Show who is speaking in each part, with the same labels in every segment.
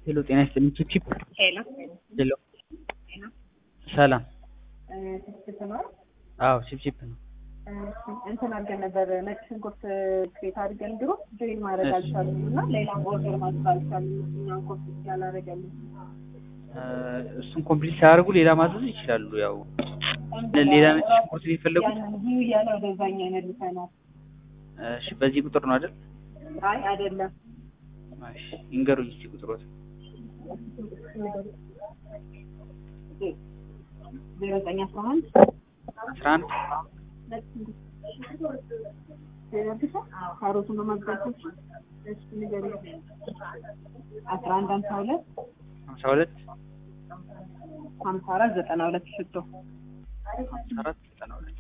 Speaker 1: ሄሎ ጤና ይስጥልኝ ቺፕ
Speaker 2: ሄሎ
Speaker 1: ሄሎ ሰላም
Speaker 2: ችፕ ነው።
Speaker 1: አዎ ቺፕ ቺፕ ነው
Speaker 2: እንትን አድርገን ነበር ነጭ ሽንኩርት ክሬት አድርገን ድሮ ጆይን ማድረግ አልቻሉም እና ሌላ ኦርደር ማድረግ አልቻሉም። እኛን ኮፒ ያላረገልን
Speaker 1: እሱን ኮምፕሊት ሳያደርጉ ሌላ ማዘዝ ይችላሉ ያው ሌላ ነጭ ሽንኩርት ነው የፈለጉት
Speaker 2: ያንን ቪው እያለ ወደዛኛ ይመልሰናል።
Speaker 1: እሺ በዚህ ቁጥር ነው አይደል
Speaker 2: አይ አይደለም
Speaker 1: እሺ ይንገሩኝ እስኪ ቁጥሮት
Speaker 2: ዜሮ ዘጠኝ አስራ አንድ
Speaker 1: አስራ አንድ
Speaker 2: ካሮቱን በማግዛቶች አስራ አንድ ሀምሳ ሁለት
Speaker 1: ሀምሳ ሁለት
Speaker 2: ሀምሳ አራት ዘጠና ሁለት ሽቶ
Speaker 1: ሀምሳ አራት ዘጠና ሁለት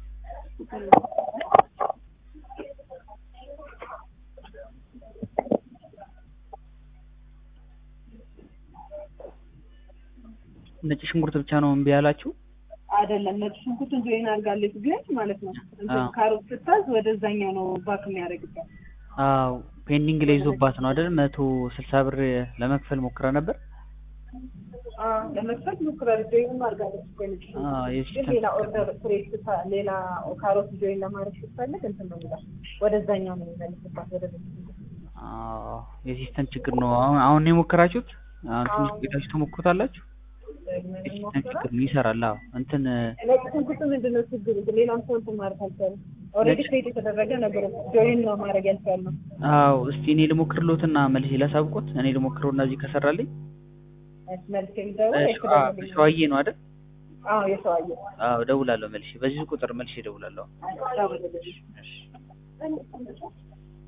Speaker 1: ነጭ ሽንኩርት ብቻ ነው እምቢ ያላችሁ?
Speaker 2: አይደለም ነጭ ሽንኩርቱን ጆይን አድርጋለች ግን ማለት ነው እንትን
Speaker 1: አዎ።
Speaker 2: ካሮት ስታዝ ወደዛኛው ነው ባክ የሚያደርግበት
Speaker 1: አዎ ፔንዲንግ ላይ ይዞባት ነው አይደል? መቶ ስልሳ ብር ለመክፈል ሞክራ ነበር።
Speaker 2: ለመክፈት ሞክራለች ጆይንም አድርጋለች እኮ የነጭ ሽንኩርት
Speaker 1: አዎ
Speaker 2: ግን
Speaker 1: የሲስተም
Speaker 2: ሌላ ኦርደር ፍሬሽ ስታ ሌላ ካሮት ጆይን ለማድረግ ስትፈልግ እንትን ነው የሚላት ወደዛኛው ነው የሚመልስባት ወደ ነጭ ሽንኩርት
Speaker 1: አዎ የሲስተም ችግር ነው። አሁን አሁን ነው የሞከራችሁት? አሁን ትንሽ
Speaker 2: አዎ።
Speaker 1: ቆይታችሁ ትሞክሩታላችሁ?
Speaker 2: ደግመን
Speaker 1: የሲስተም
Speaker 2: እንሞክራለን።
Speaker 1: ችግር ነው ይሰራል። አዎ እንትን
Speaker 2: ነጭ ሽንኩርት ምንድን ነው ችግሩ? ሌላም ሰው እንትን ማለት አልቻለም። ኦልሬዲ
Speaker 1: ነጭ-
Speaker 2: ክሬት የተደረገ ነገር ጆይን ነው ማድረግ ያልቻልነው።
Speaker 1: አዎ እስቲ እኔ ልሞክርሎትና መልሼ ላሳውቆት። እኔ ልሞክረውና እዚህ ከሰራልኝ
Speaker 2: መልስ የሚደውል
Speaker 1: እሺ፣ አዎ ሸዋዬ ነው አይደል?
Speaker 2: አዎ የሰው አየህ
Speaker 1: አዎ እደውላለሁ መልሼ። በዚህ ቁጥር መልሼ እደውላለሁ።
Speaker 2: ደውልልኝ።
Speaker 1: እሺ